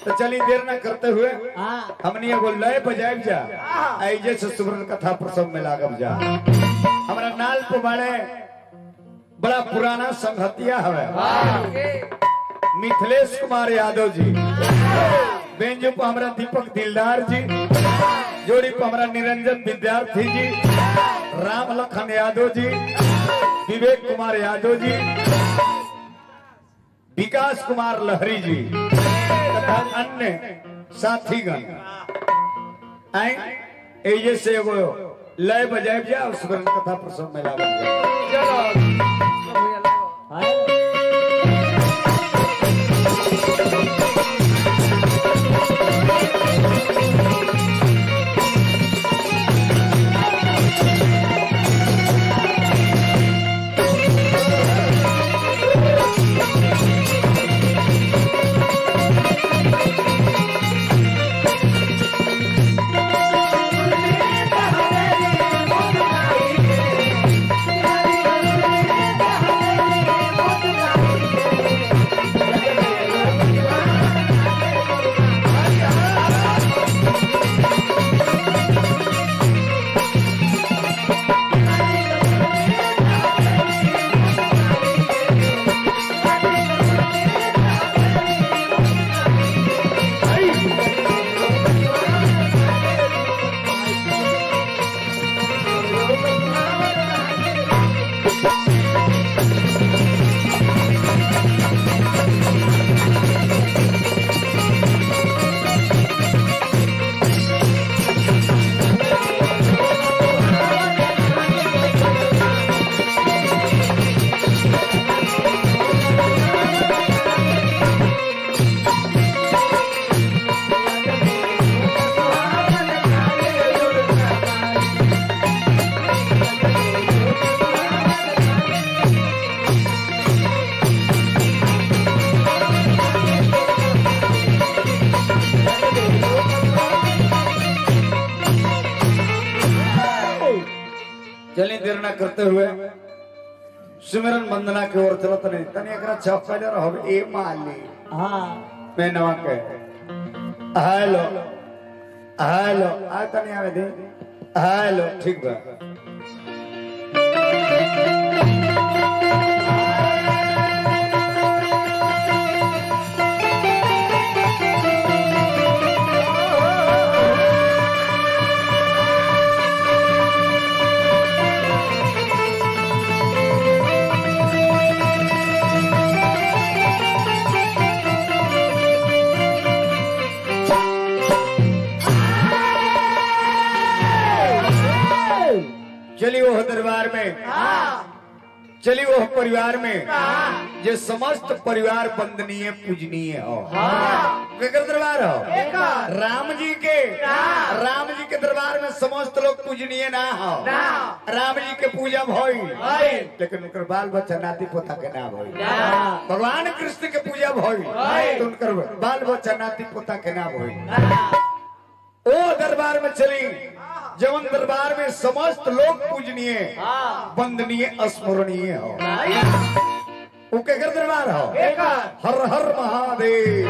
तो चली देर न करते हुए हाँ हमनी एगो लय बजाइब जा ऐजे से सुब्रत कथा प्रसव में लागब जा हमरा नाल पे बड़े बड़ा पुराना संघतिया हवे मिथिलेश कुमार यादव जी बेंजू पर हमरा दीपक दिलदार जी जोड़ी पर हमरा निरंजन विद्यार्थी जी राम लखन यादव जी विवेक कुमार यादव जी विकास कुमार लहरी जी तथा अन्य साथीगण आए एजे से एगो लय बजाय जा और सुबह कथा प्रसंग में लागल जा चलिए देर न करते हुए सुमिरन वंदना के ओर चलत नहीं तनी एकरा चौकले रहो ए माली हाँ मैं नवा के हेलो हेलो आ तनी आवे दे हेलो ठीक बा चली वो दरबार में चली वो परिवार में जे समस्त परिवार वंदनीय पूजनीय हो केकर दरबार हो राम जी के राम जी के दरबार में समस्त लोग पूजनीय ना हो राम जी के पूजा भई लेकिन उनकर बाल बच्चा नाती पोता के ना भई भगवान कृष्ण के पूजा भई तो उनकर बाल बच्चा नाती पोता के ना भई ओ दरबार में चली जवन दरबार में समस्त लोग पूजनीय वंदनीय स्मरणीय हो वो केकर दरबार हो हर हर महादेव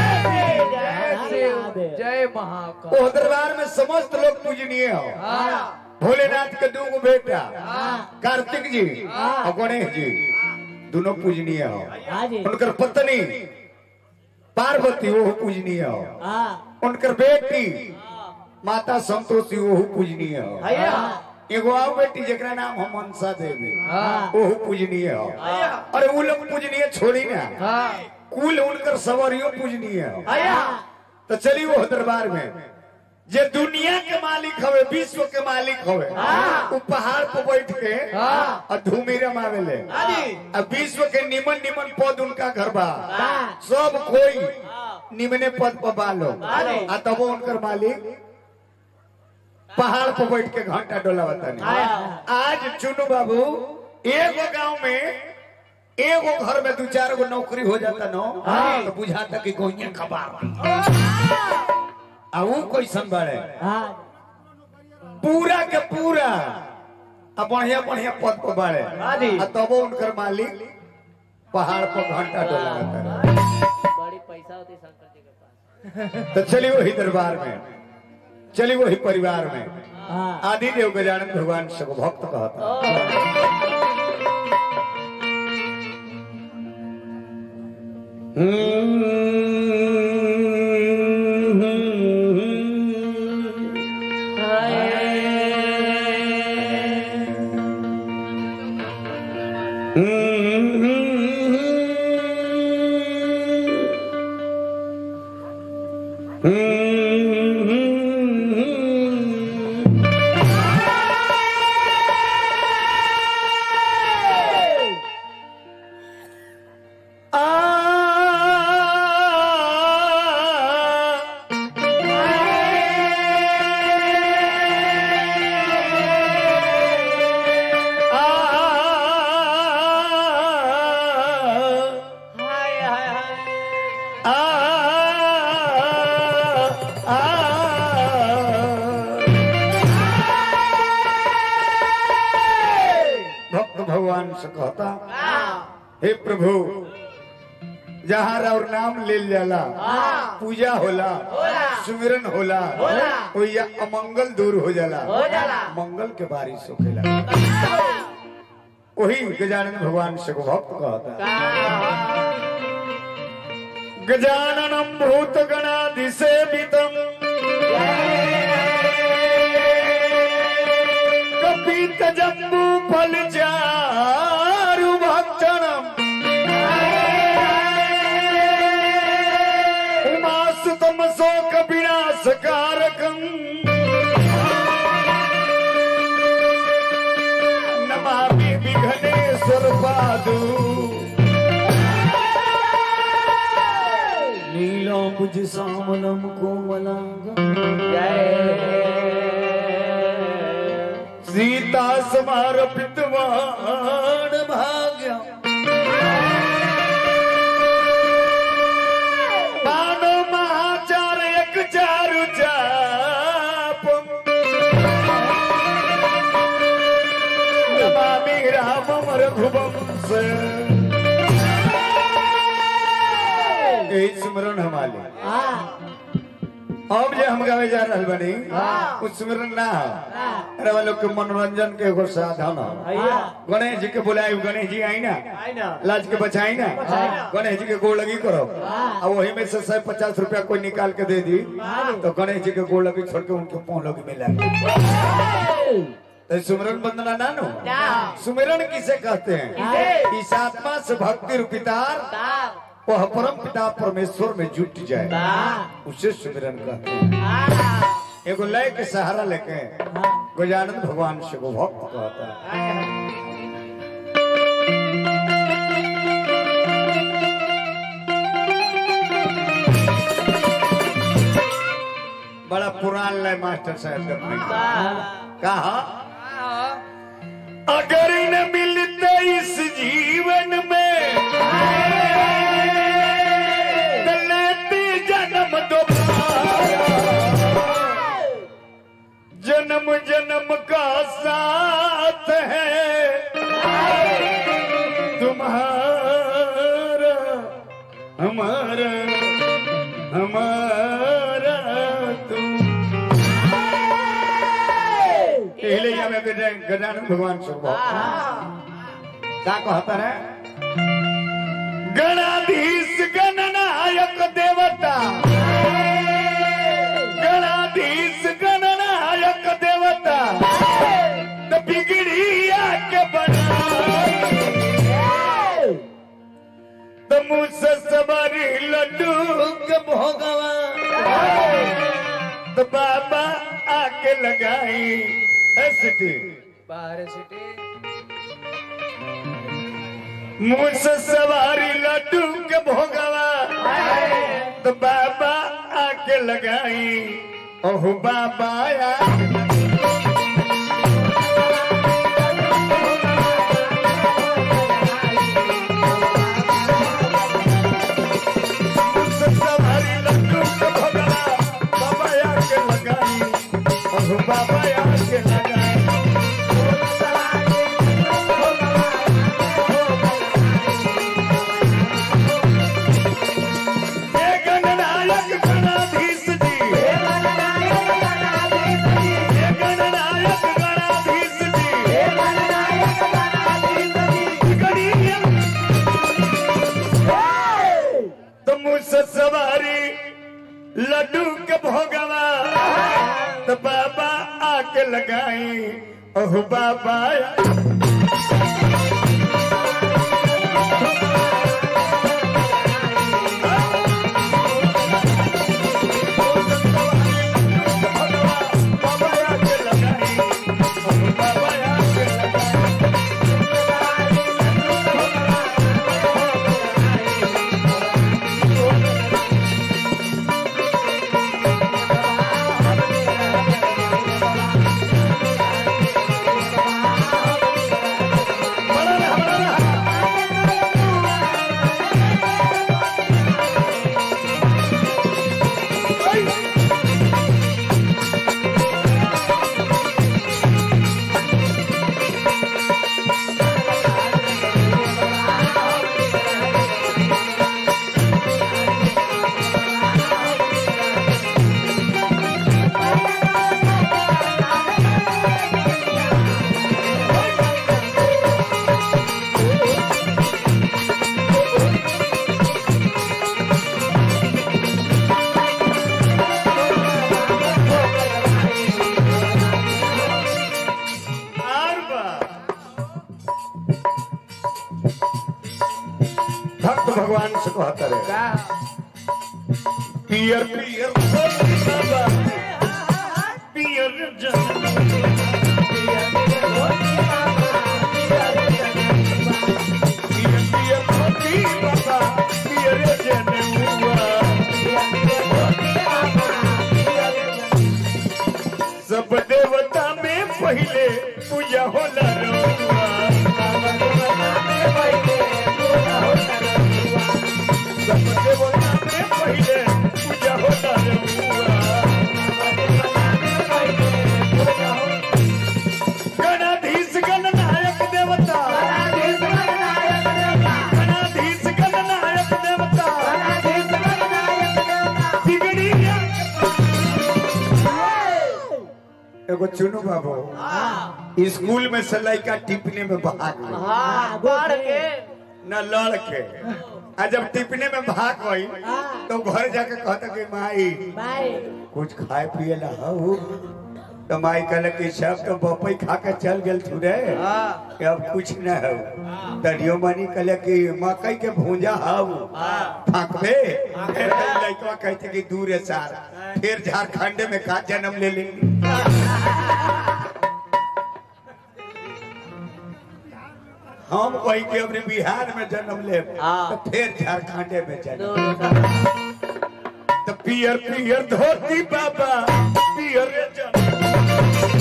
जय महाकाल ओ दरबार में समस्त लोग पूजनीय हो भोलेनाथ के दो गो बेटा कार्तिक जी और गणेश जी दोनों पूजनीय हो हाँ जी उनकर पत्नी पार्वती वो पूजनीय हो हाँ उनकर बेटी माता संतोषी वो पूजनीय हो एगो आओ बेटी जेकरा नाम है मनसा देवी वो पूजनीय हो अरे वो लोग पूजनीय छोड़ी ना कुल उनकर सवरियों पूजनीय हो तो चली वो दरबार में जे दुनिया के मालिक हवे विश्व के मालिक हवे वो पहाड़ पर बैठ के और धूमी रमावेले अब विश्व के निमन निमन पद उनका घर बा सब कोई निमने पद पर बालो आ तब उनकर मालिक पहाड़ पर बैठ के घंटा डोला बतानी आज चुनु बाबू एगो गांव में एगो घर में दू चार गो नौकरी हो जाता नो तो बुझाता कि गोइया खबा आ ऊ कैसन बाड़े हाँ पूरा के पूरा आ बढ़िया बढ़िया पद पर बाड़े आ तबो उनकर मालिक पहाड़ पर घंटा डोला बड़ी पैसा होती शंकर जी के पास तो चली वही दरबार में चली वही परिवार में हाँ आदि देव गजानन भगवान सब भक्त कहता हाय हाय हाय भक्त भगवान से कहता हे प्रभु जहाँ और नाम ले जाला पूजा होला सुमिरन होला ओइया अमंगल दूर हो जाला मंगल के बारिश होखेला वही गजानन भगवान से को भक्त कहता गजाननम भूत गणाधिसेवितम कपित जम्बू फल चारु भक्षणम उमासुतम शोक विनाशकारकम नमामि विघ्नेश्वर पादू नीलांबुज सामलम कोमलांगम सीता समारपित वाण भाग्य मानो महाचार एक चारु चाप नमामि रामम रघुवंश यही स्मरण हमारे अब जो हम गावे जा रहल बनी उस स्मरण ना हो अरे वो लोग के मनोरंजन के एगो साधन हो गणेश जी के बुलाए गणेश जी आई ना लाज के बचाई ना गणेश जी के गोड़ लगी करो अब वही में से सौ पचास रुपया कोई निकाल के दे दी तो गणेश जी के गोड़ लगी छोड़ के उनके पाँव लगी मिला तो सुमिरन वंदना ना नो सुमिरन किसे कहते हैं इस आत्मा से भक्ति रूपितार वह परम पिता परमेश्वर में जुट जाए उसे सुमिरन कहते हैं एगो लय के सहारा लेके गजानंद भगवान से वो भक्त कहता है बड़ा पुरान लय मास्टर साहब ने कहा अगर न मिलते इस जीवन में तो लेते जन्म दोबारा जन्म जन्म का साथ है तुम्हारा हमारा हमारा तुम इसलिए हमें गजानन भगवान से क्या कहता है गणाधीश गणनायक देवता गणाधीश गणनायक देवता तो बिगड़िया के बना तो मुझसे सवारी लड्डू के भोगवा तो बाबा आके लगाई ऐसी बाहर सिटी मुझसे सवारी लड्डू के भोगवा तो बाबा आके लगाई ओह बाबा या मुझसे सवारी लड्डू के भोगवा बाबा आके लगाई ओह बाबा आके लगाई लड्डू के भोगवा तो बाबा आके लगाई ओह बाबा बाबा आके लगाई ओह बाबा आके लगाई बड़ा रहा, बड़ा रहा। और बा। भक्त भगवान से कहता रहे पियर पियर बाबा पियर जन पियर पियर धोती बाबा पियर जन हुआ सब देवता में पहले पूजा होला रहुआ सब देवता में पहले पूजा होला रहुआ गणाधीश गणनायक देवता गणाधीश गणनायक देवता बिगड़ी एगो चुनू बाबू स्कूल में से लड़का टिपने में भाग गई हाँ बढ़ के न लड़ के आ जब टिपने में भाग गई तो घर जाके कहता कि माई कुछ खाए पिए ला हऊ तो माई कहले कि सब तो बपई खा के चल गेल तू रे हाँ कि अब कुछ न हो तरियो मनी कहले कि मकई के भूंजा हऊ फाकबे फिर लड़का कहते कि दूर है सार फिर झारखंड में का जन्म ले ले हम वही के अपने बिहार में जन्म ले हाँ। तो फिर झारखंड में जन्म दोनों का तो पियर पियर धोती बाबा पियर जन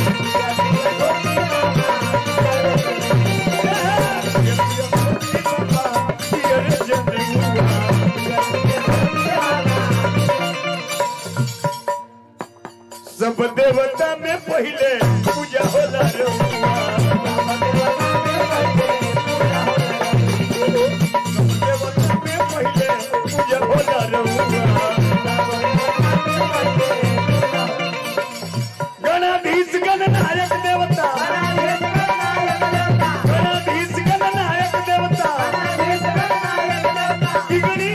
पियर जन सब देवता में पहले पूजा होला रहुआ देवता में पहले पूजा होला रहुआ गणाधीश गणनायक देवता गणाधीश गणनायक देवता बिगड़ी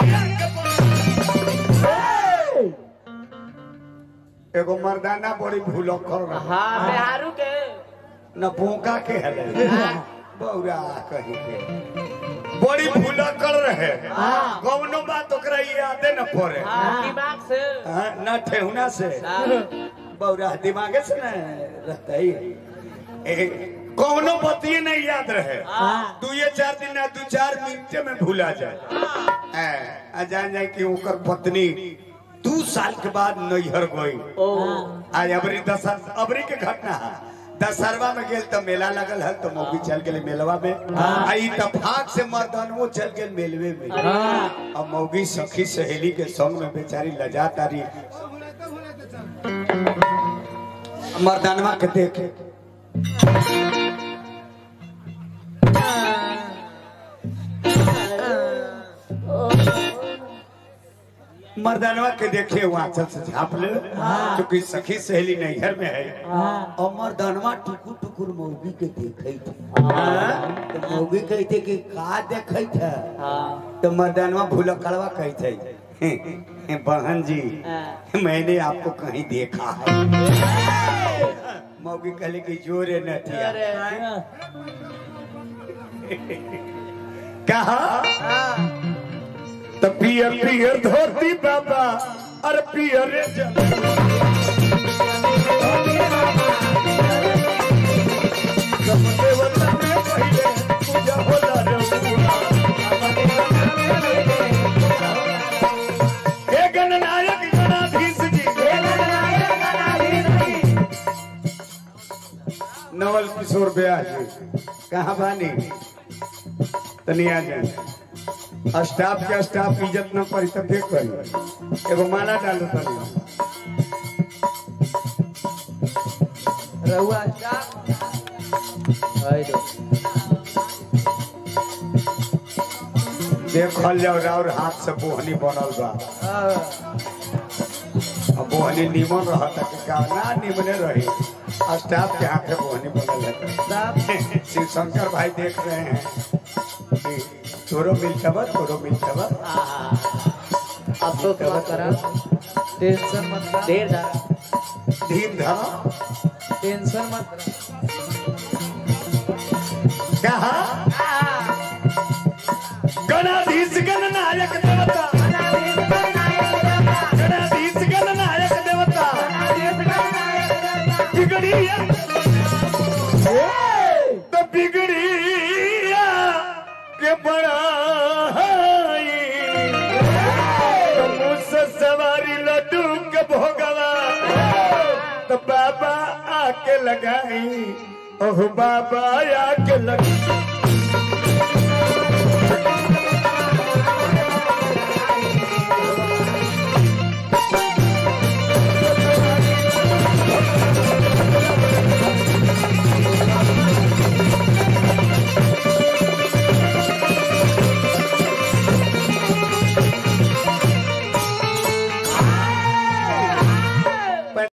एगो मर्दाना बड़ी भूलक्कड़ रहा हाँ बिहारू के न भूखा के हले बौरा कही के बड़ी भूलक्कड़ रहे कौनो बात ओकरा यादे न पड़े हाँ दिमाग से हाँ, न ठेहुना से हाँ, बौरा दिमागे से न रहता ही ए, कौनो बतिये नहीं याद रहे हाँ। दू ये चार दिन ना दू चार मिनटे में भूला जाए ए, आ जान जाए कि ओकर पत्नी दू साल के बाद नैहर गई ओ आज अबरी दशहरा अबरी के घटना है दशहरवा में गेल तो मेला लगल है तो मौगी चल गेल मेलवा में आ ई तफाक से मर्दानवो चल गेल मेलवे में हाँ अब मौगी सखी सहेली के संग में बेचारी लजा तारी मर्दानवा के देख मर्दानवा के देखे वहाँ चल से झाप ले क्योंकि सखी सहेली नैहर में है और मर्दानवा टुकुर टुकुर मौगी के देखे थे तो मौगी कहते कि का देखे थे हाँ तो मर्दानवा भूलकड़वा कहते बहन जी हाँ। मैंने आपको कहीं देखा है मौगी कहले कि जोरे न थिया अरे कहा तो पियर पियर धोती बाबा अरे पियर रे जब सब देवता में पहिले पूजा होला रघुआ। हे गणनायक गणाधीश जी नवल किशोर ब्यास जी कहाँ बानी तनिया जाए स्टाफ के स्टाफ इज्जत न करी तो देख करी एगो माला डालो तनी रहुआ हाय दो देखल जाओ और हाथ से बोहनी बनल बा अब बोहनी निमन रहता कि का ना निमने रही स्टाफ के हाथ से बोहनी बनल है शिव शंकर भाई देख रहे हैं कि तोरो मिलता बा तोरो मिलता बा अब तो क्या करा टेंशन मत ला देर जा धीम धरा टेंशन मत ला कहा गणाधीश गणनायक देवता गणाधीश गणनायक देवता बिगड़िया तो बिगड़िया के बड़ा तो मुझसे सवारी लड्डू के भोगवा तो बाबा आके लगाई ओह बाबा आके लग